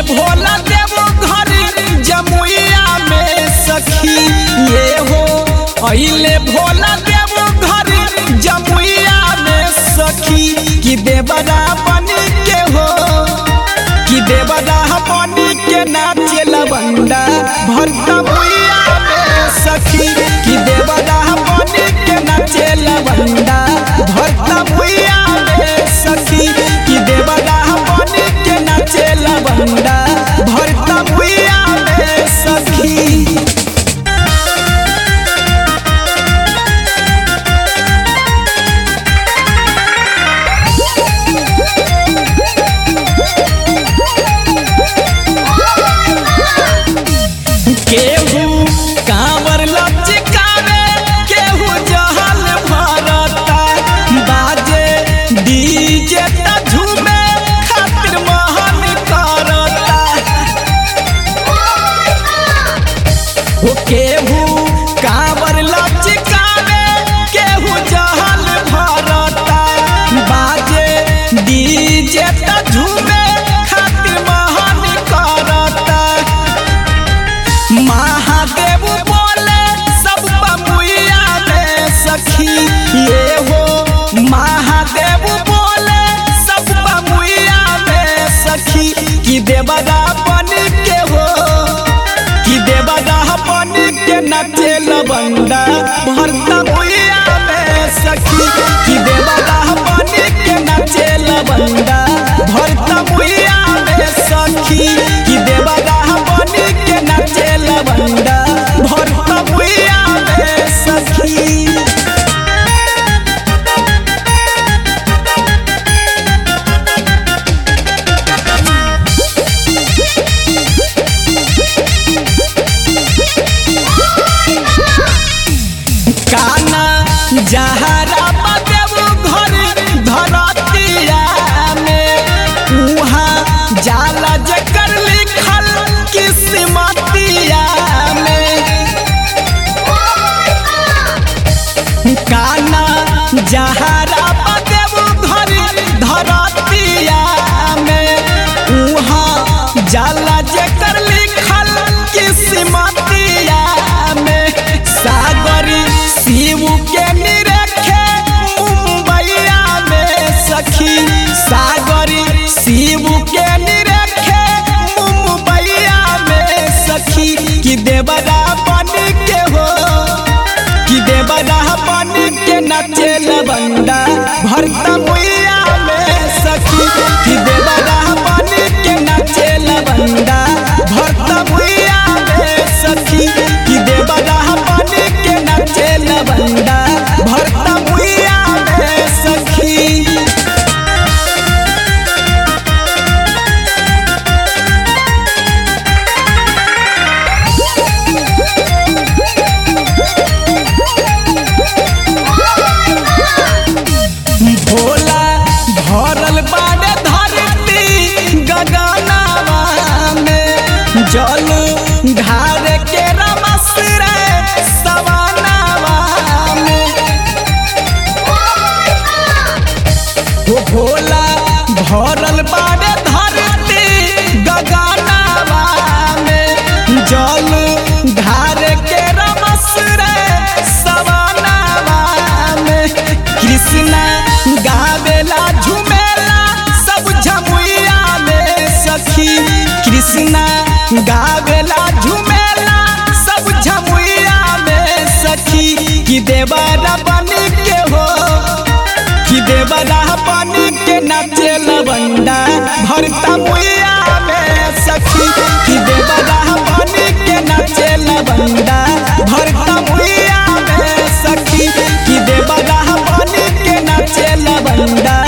भोला देव घर जमुइया में सखी ये हो अइले भोला देव घर जमुइया में सखी कि देवरा बन के हो कि देवरा बन के नाचे लवंडा भरता मुइया में सखी कि देवरा बन के नाचे लवंडा भरता मुइया में सखी कि देवरा बन के नाचे लवंडा भरता मुइया में सखी केहू कांवर लचकावे केहू जहल भरता बाजे डीजे त झूमे खातिर महल करता हो केहू कांवर लचकावे केहू जहल भरता बाजे डीजे त झूमे खातिर महल करता महादेव बोले सब बबुआ में सखी ये हो महादेव बोले सब बबुआ में सखी कि देवरा बन के हो कि देवरा बन के नचे लबंडा भरता मुइया में सखी कि देवरा बन के नचे लबंडा भरता मुइया में सखी कि देवरा बन के नचे लबंडा भरता मुइया में सखी काना जहरा बदेव घर धरतिया में उहाँ जाला जकर लिखल किस्मतिया में काना जहरा बदेव घर धरतिया में उहाँ जाला जकर लिखल किस्मतिया में सागरी शिव के निरखे मुंबईया में सखी सागरी शिव के निरखे मुंबईया में सखी कि देवरा बन के हो कि देवरा बन के नचे लबंडा भरता मुइया में सखी कि देवरा बन के नचे लबंडा भरता मुइया में सखी कि देवरा बन के नचे लबंडा भरता मुइया में सखी भोला भरल बाड़े धरती गगनवा में जल ढार के रमस रे सवनवा में हो भोला भरल बाड़े धरती गगनवा में जल ढार के रमस रे सवनवा में कृष्णा गावेला झुमेला सब झमुइया में सखी कृष्णा गावेला झुमेला सब झमुइया में सखी कि देवरा बन के हो कि देवरा बन के नचे लवंडा भरता मुइया में सखी कि देवरा बन के नचे लवंडा भरता मुइया में सखी कि देवरा बन के नचे लवंडा